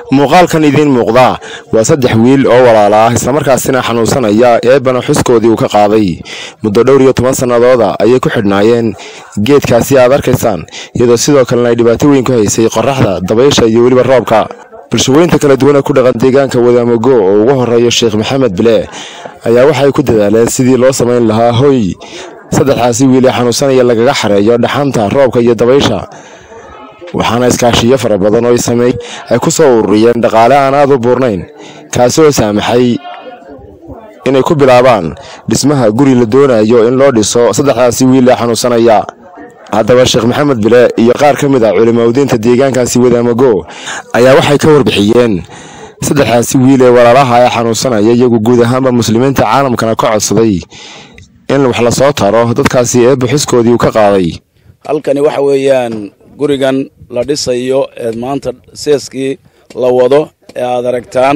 muuqaalkan idiin muuqdaa waa saddex wiil oo walaala ah islamarkaasina xanuunsanaya eebana xuskoodii uu ka qaaday muddo dhowr iyo toban sannadooda ayay ku xidhnaayeen geedkaasi aad arkaysaan iyadoo sidoo kalena ay dhibaato weyn ku haysay qoraxda dabaysha iyo weliba roobka bulshaweynta kala duwana ku dhaqan deegaanka wadaamogo oo ugu horeeyo sheekh maxamed bile ayaa waxay ku dadaaleen sidii loo samayn lahaa hoy saddexdaasi wiil ee xanuunsanaya lagaga xareeyo dhaxanta roobka iyo dabaysha waxaana iskaashiyo fara badan oo sameey ay ku soo ururiyeen dhaqaale aan aad u buurnayn kaasi oo saamaxay inay ku bilaabaan dhismaha guri la doonayo in loo dhiso saddexdaasi wiil ee xanuunsanaya haddaba sheekh maxamed bile iyo qaar ka mid ah culimaudiinta deegaankaasi wadaamago ayaa waxay ka warbixiyeen saddexdaasi wiil ee walaalaha ee xanuunsanaya iyagu guud ahaanba muslimiinta caalamkana ka codsaday in wax lasoo taro dadkaasi eebba xuskoodii uu ka qaaday halkani waxa weeyaan gurigan la dhisayo ee maanta seeskii la wado ee aad aragtaan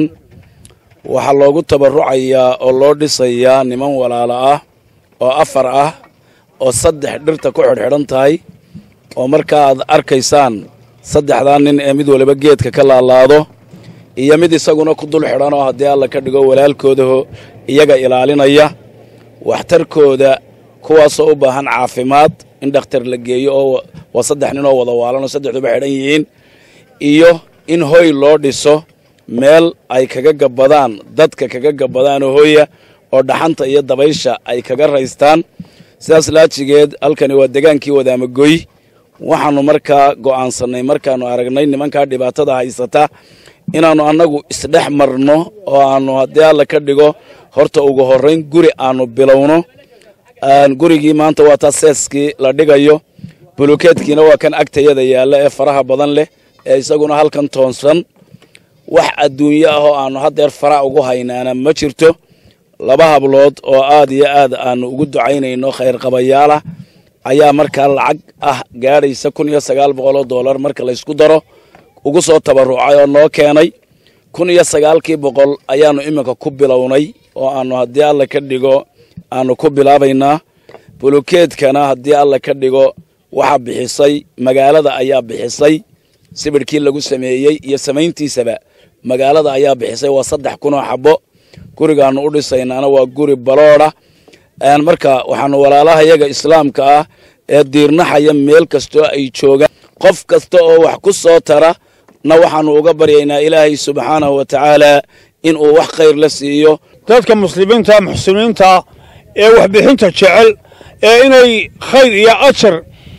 waxaa loogu tabarucayaa oo loo dhisayaa niman walaalo ah oo afar ah oo saddex dhirta ku xidhxidhan tahay oo marka aad arkaysaan saddexdaa nin ee mid waliba geedka ka laalaado iyo mid isaguna ku dul xidhan oo haddii alla ka dhigo walaalkoodaho iyaga ilaalinaya waxtarkooda kuwaasoo u baahan caafimaad in dhakhtar la geeyo oo waa saddex nin oo wada waalanoo saddexduba xidhan yihiin iyo in hoy loo dhiso meel ay kaga gabbadaan dadka kaga gabbadaan oo hoya oo dhaxanta iyo dabaysha ay kaga raystaan sidaas laajigeed halkani waa degaankii wadaamagoy waxaannu markaa go'aansannay markaannu aragnay nimankaa dhibaatada haysata inaannu annagu isdhex marno oo aannu haddii alla ka dhigo horta ugu horrayn guri aannu bilowno gurigii maanta waa taa seeskii la dhigayo bulukeedkiina waa kan agtayada yaalla ee faraha badan leh ee isaguna halkan toonsan wax adduunyo ah oo aannu haddeer fara ugu haynaana ma jirto laba hablood oo aad iyo aad aannu ugu ducaynayno khayrqabayaalah ayaa markaa lacag ah gaadhaysa kun iyo sagaal boqol oo dollar marka laysku daro ugu soo tabarucay oo noo keenay kun iyo sagaalkii boqol ayaannu iminka ku bilownay oo aannu haddii alla ka dhigo aannu ku bilaabaynaa bulukeedkana haddii alla ka dhigo waxaa bixisay magaalada ayaa bixisay sibidhkii lagu sameeyey iyo samayntiisaba magaalada ayaa bixisay waa saddex kun oo xabbo gurigaannu u dhisaynaana waa guri baloodha marka waxaanu walaalaha yaga islaamka ah ee diirnaxaya meel kastoo ay joogaan qof kasta oo wax ku soo tara na waxaannu uga baryaynaa ilaahay subxaanahu wa tacaala in uu wax khayr la siiyo dadka muslimiinta muxsiniinta ee waxbixinta jecel ee inay khayr iyo ajar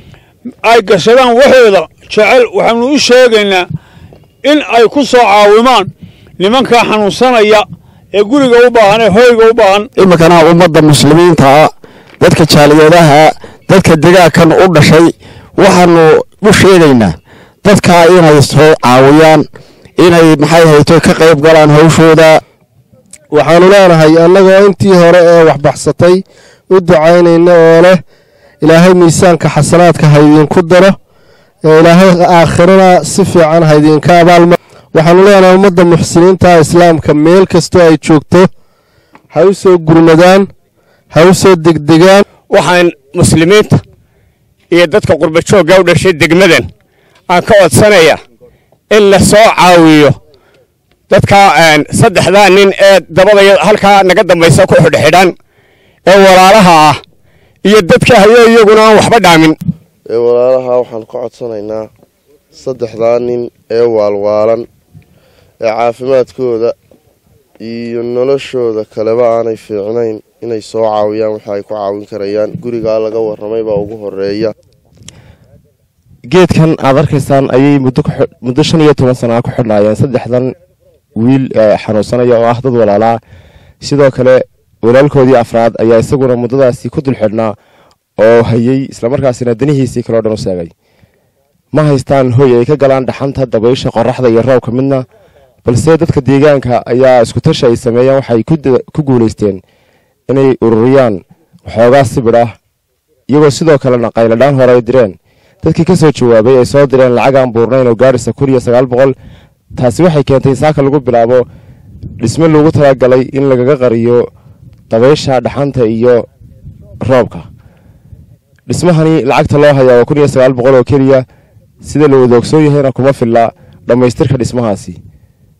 ay gashadaan waxooda jecel waxaanu u sheegaynaa in ay ku soo caawimaan nimankaa xanuunsanaya ee guriga u baahan ee hoyga u baahan iminkana ummadda muslimiintaa dadka jaaliyadaha dadka degaankan u dhashay waxaanu u sheegaynaa dadkaa inay soo caawiyaan inay maxay hayto ka qayb galaan hawshooda waxaanu leenahay annagoo intii hore ee waxbaxsatay u ducaynayna oo leh ilaahay miisaanka xasanaadka haydinku daro ee ilaahay aakhirana si fiican haydinka abaalma waxaanu leenahay ummadda muxsiniinta islaamka meel kastoo ay joogto ha u soo gurmadaan ha u soo degdegaan waxaan muslimiinta iyo dadka qurbajoogga u dhashay degmadan aan ka codsanaya in la soo caawiyo dadka saddexdaa nin ee dabada halkaa naga dambaysa ku xidhxidhan ee walaalaha ah iyo dadka hayo iyaguna aan waxba dhaamin ee walaalaha waxaan ka codsanaynaa saddexdaa nin ee waalwaalan ee caafimaadkooda iyo noloshooda kaleba aanay fiicnayn inay soo caawiyaan waxa ay ku caawin karayaan gurigaa laga warramay baa ugu horeeya geedkan aad arkaysaan ayay muddo shan iyo toban sana ku xidhnaayeen saddexdan wiil xanuunsanaya oo ah dad walaalaa sidoo kale walaalkoodii afraad ayaa isaguna muddadaasi ku dul xidhnaa oo hayey islamarkaasina danihiisii kaleo dhan u seegay ma haystaan hoy ay ka galaan dhaxanta dabaysha qoraxda iyo roobka midna balse dadka deegaanka ayaa iskutashi ay sameeyaan waxay ku guulaysteen inay ururiyaan waxoogaa sibidh ah iyagoo sidoo kalena qayladhaan hore ay direen dadkii ka soo jawaabay ay soo direen lacag aan buurnayn oo gaadhisa kun iyo sagaal boqol taasi waxay keentay saaka lagu bilaabo dhisme loogu talagalay in lagaga qariyo dabaysha dhaxanta iyo roobka dhismahani lacagta loo hayaa waa kun iyo sagaal boqol oo keliya sida la wada ogsoon yahayna kuma filla dhammaystirka dhismahaasi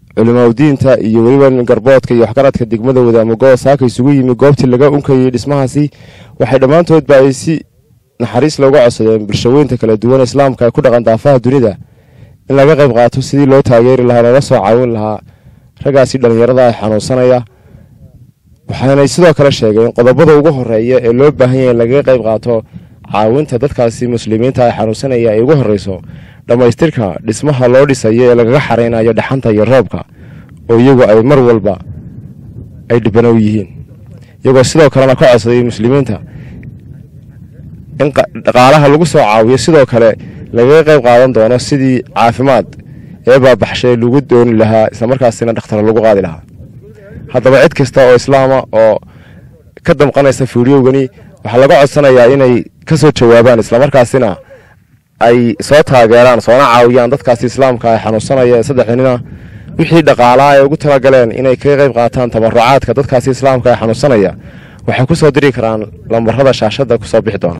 culimaadudiinta iyo weliba garboodka iyo waxgaradka degmada wadaamagoo saaka isugu yimi goobtii laga unkayay dhismahaasi waxay dhammaantoodba ay si naxariis looga codsadeen bulshaweynta kala duwan islaamka ee ku dhaqan daafaha dunida in laga qayb qaato sidii loo taageeri lahaa loola soo caawin lahaa raggaasi dhallinyarada ay xanuunsanaya waxaanay sidoo kale sheegeen qodobada ugu horeeya ee loo baahan yahay in lagaga qayb qaato caawinta dadkaasi muslimiinta ay xanuunsanaya ay ugu horeyso dhammaystirka dhismaha loo dhisayo ee lagaga xareynayo dhaxanta iyo roobka oo iyagu ay mar walba ay dhibanow yihiin iyagoo sidoo kalena ka codsaday muslimiinta in dhaqaalaha lagu soo caawiyo sidoo kale lagaga qayb qaadan doono sidii caafimaad ee baabaxshay lagu dooni lahaa islamarkaasina dhakhtar lagu qaadi lahaa haddaba cid kasta oo islaama oo ka damqanaysa fiidiyowgani waxaa laga codsanayaa inay ka soo jawaabaan islamarkaasina ay soo taageeraan soona caawiyaan dadkaasi islaamka ay xanuunsanaya ee saddexdanina wixii dhaqaalaa ay ugu talagaleen inay kaga qayb qaataan tabarucaadka dadkaasi islaamka ee xanuunsanaya waxay ku soo diri karaan lambarada shaashadda kusoo bixi doona